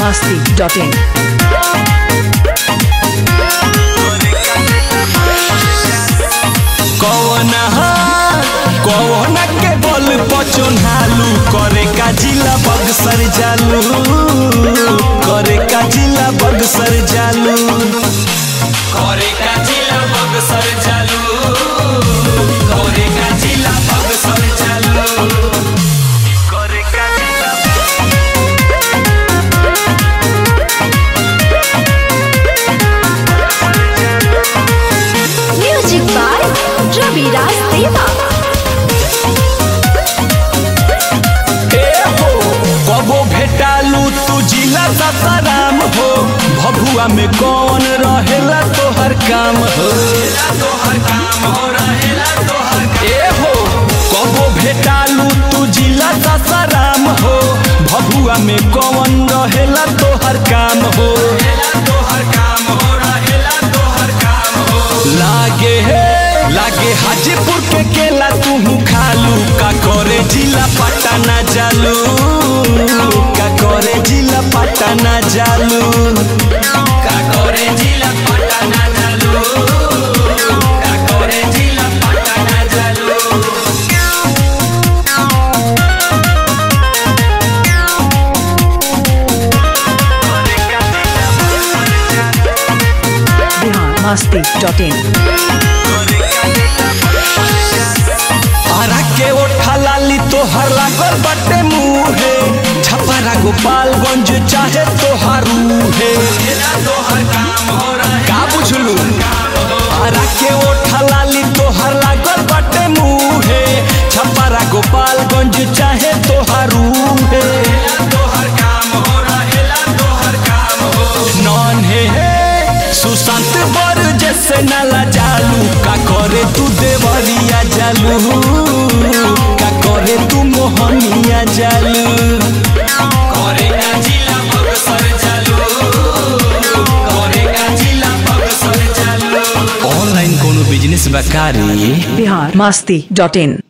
masti.in. कौन कौन के बल पचोन्हालू करे का जिला बक्सर जालू करे का जिला बक्सर जालू करे का जिला बक्सर जालू करे का जिला बक्सर जालू करे का जिला Music by Ravi Raj Deva. ए हो कबो भेटालू तू जिला सासाराम हो भभुआ में कौन रहेला तोहर काम हो ए हो कबो भेटालू तू जिला सासाराम हो भभुआ में कौन रहेला तोहर काम हो लागे हे लागे हाजीपुर के केला तू खालू का करे जिला पटना जालू का करे जिला पटना जालू का करे जिला पटना जालू का करे जिला पटना जालू Bihar masti.in. आरा के ओठा लाली तोहर लागल बटे मुहे छपरा गोपालगंज चाहे तोहर रूहे का बुझलू आरा के ओठा लाली तोहर लागल बटे मुहे छपरा गोपालगंज चाहे तोहर रूहे नॉन हे हे सुशांत बर जैसे नाला जालू का करे तू देवरिया जालू का करे तू मोहनिया जालू करे का जिला बक्सर जालू करे का जिला बक्सर जालू ऑनलाइन कोनो बिजनेस बकारी Bihar masti.in.